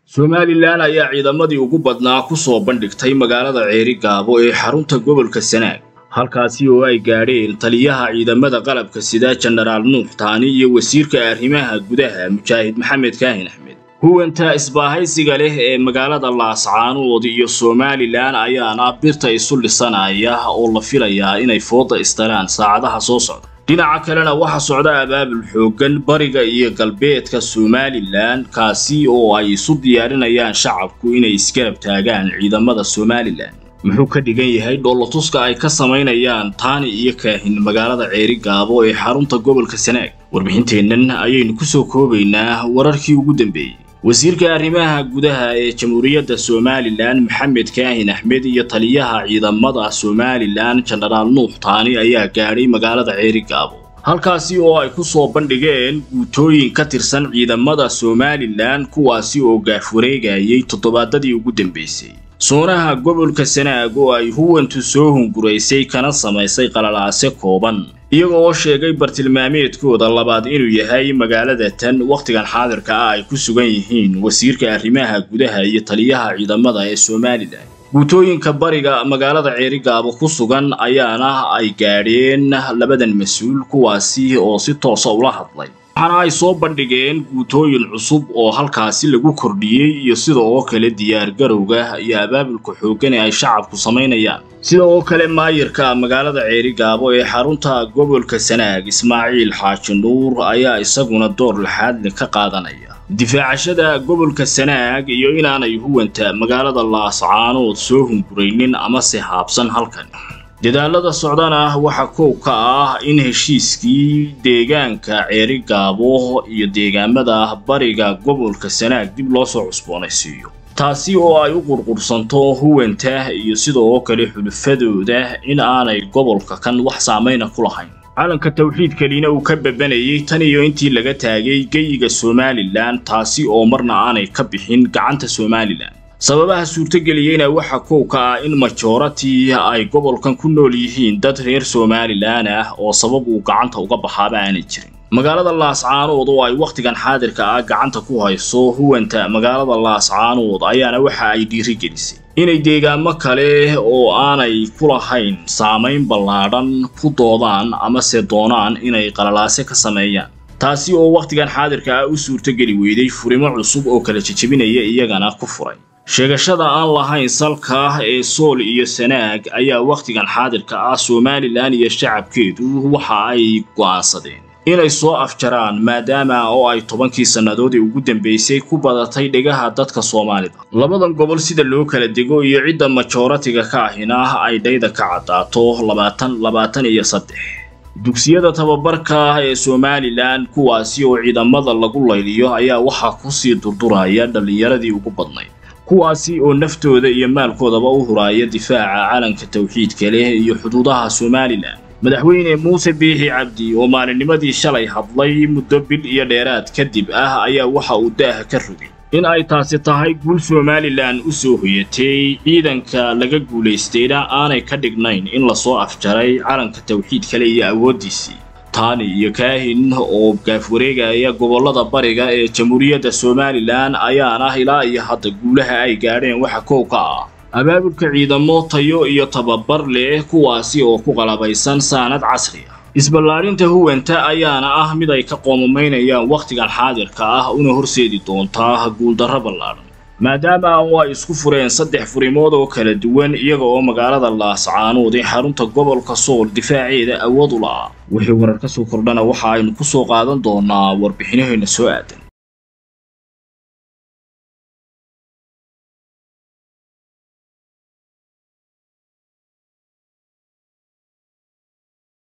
somalilan ayaa ciidamadii ugu badnaa ku soo bandhigtay magaalada ceeri gaabo ee xarunta gobolka sanaag halkaasi oo ay gaadheen taliyaha ciidamada qalabka sida jenaraal nuux taani iyo wasiirka arrimaha gudaha mujaahid maxamed kaahin axmed huwanta isbaahaysiga leh ee magaalada laascaanood iyo somalilan ayaana birta isu dhisanaya oo la filayaa inay fooda istaraan saacadaha soo socda dhinaca kalena waxaa socda abaabul xooggan bariga iyo galbeedka somalilan kaasi oo ay isu diyaarinayaan shacabku inay isgarab taagaan ciidamada somalilan muxuu ka dhigan yahay dhoolatuska ay ka samaynayaan taani iyo kaahin magaalada ceeri gaabo ee xarunta gobolka sanaag warbixinteennan ayaynu ku soo koobaynaa wararkii ugu dambeeyey wasiirka arrimaha gudaha ee jamhuuriyadda somalilan maxamed kaahin axmed iyo taliyaha ciidamada somalilan jenaraal nuux taani ayaa gaadhay magaalada ceeri gaabo halkaasi oo ay ku soo bandhigeen guutooyin ka tirsan ciidamada somalilan kuwaasi oo gaafwareegayay toddobaadadii ugu dambeysay soonaha gobolka sanaag oo ay huwantu soo hunguraysay kana samaysay qalalaase kooban iyaga oo sheegay bartilmaameedkooda labaad inuu yahay magaalada tan wakhtigan xaadirka ah ay ku sugan yihiin wasiirka arrimaha gudaha iyo taliyaha ciidamada ee somalilan guutooyinka bariga magaalada ceerigaabo ku sugan ayaana ay gaadheen labadan mas-uul kuwaasi oo si toosa ula hadlay waxaana ay soo bandhigeen guutooyin cusub oo halkaasi lagu kordhiyey iyo sida oo kale diyaargarowga iyo abaabulka xooggan ee ay shacabku samaynayaan sida oo kale maayirka magaalada ceeri gaabo ee xarunta gobolka sanaag ismaaciil xaaji nuur ayaa isaguna door laxaadle ka qaadanaya difaacashada gobolka sanaag iyo inaanay huwanta magaalada laascaanood soo hunguraynin amase haabsan halkan dadaalada socdana waxaa koow ka ah in heshiiskii deegaanka ceeri gaabo iyo deegaamada bariga gobolka sanaag dib loo soo cusboonaysiiyo taasi oo ay u qurqursanto huwanta iyo sidoo kale xulufadooda in aanay gobolka kan wax saamayna ku lahayn calanka tawxiidkalina uu ka babanayay tan iyo intii laga taagay geyiga somalilan taasi oo marna aanay ka bixin gacanta somalilan sababaha suurtogeliyeyna waxaa koow ka ah in majorati ay gobolkan ku nool yihiin dad reer somalilan ah oo sabab uu gacanta uga baxaaba aanay jirin magaalada laascaanood oo ay wakhtigan xaadirka ah gacanta ku hayso huwanta magaalada laascaanood ayaana waxa ay dhiirigelisay inay deegaamo kale oo aanay ku lahayn saamayn ballaadhan ku doodaan amase doonaan inay qalalaase ka sameeyaan taasi oo wakhtigan xaadirka ah u suurtogeli weyday furimo cusub oo kala jejebinaya iyagana ku furay sheegashada aan lahayn salka ee sool iyo sanaag ayaa wakhtigan xaadirka ah somalilan iyo shacabkeedu waxa ay go'aansadeen inay soo afjaraan maadaama oo ay tobankii sannadoodii ugu dambeysay ku badatay dhegaha dadka soomaalida labadan gobol sida loo kala dego iyo cidda majoratiga ka ahina ay dhayda ka caddaato labaatan labaatan iyo saddex dugsiyada tababarka ee somalilan kuwaasi oo ciidamada lagu layliyo ayaa waxaa kusii durduraya dhallinyaradii ugu badnayd kuwaasi oo naftooda iyo maalkoodaba u huraaya difaaca calanka tawxiidka leh iyo xuduudaha somalilan madaxweyne muuse biixi cabdi oo maalinnimadii shalay hadlay muddo bil iyo dheeraad kadib ah ayaa waxa uu daaha ka rogay in ay taasi tahay guul somalilan u soo hoyatay ciidanka laga guulaystayna aanay ka dhignayn in lasoo afjaray calanka tawxiid kale iyo awooddiisii taani iyo kaahin oo gaafwareegaya gobollada bariga ee jamhuuriyadda somalilan ayaana ilaa iyo hadda guulaha ay gaadheen waxa koow ka ah abaabulka ciidamo tayo iyo tababar leh kuwaasi oo ku qalabaysan saanad casri ah isballaarinta huwanta ayaana ah mid ay ka qoomamaynayaan wakhtigan xaadirka ah una horseedi doontaa guuldarro ballaadhan maadaama oo ay isku fureen saddex furimood oo kala duwan iyaga oo magaalada laascaanood ee xarunta gobolka sool difaaceeda awood u la'a wixii warar ka soo kordhana waxa aynu ku soo qaadan doonaa warbixinaheenna soo aadan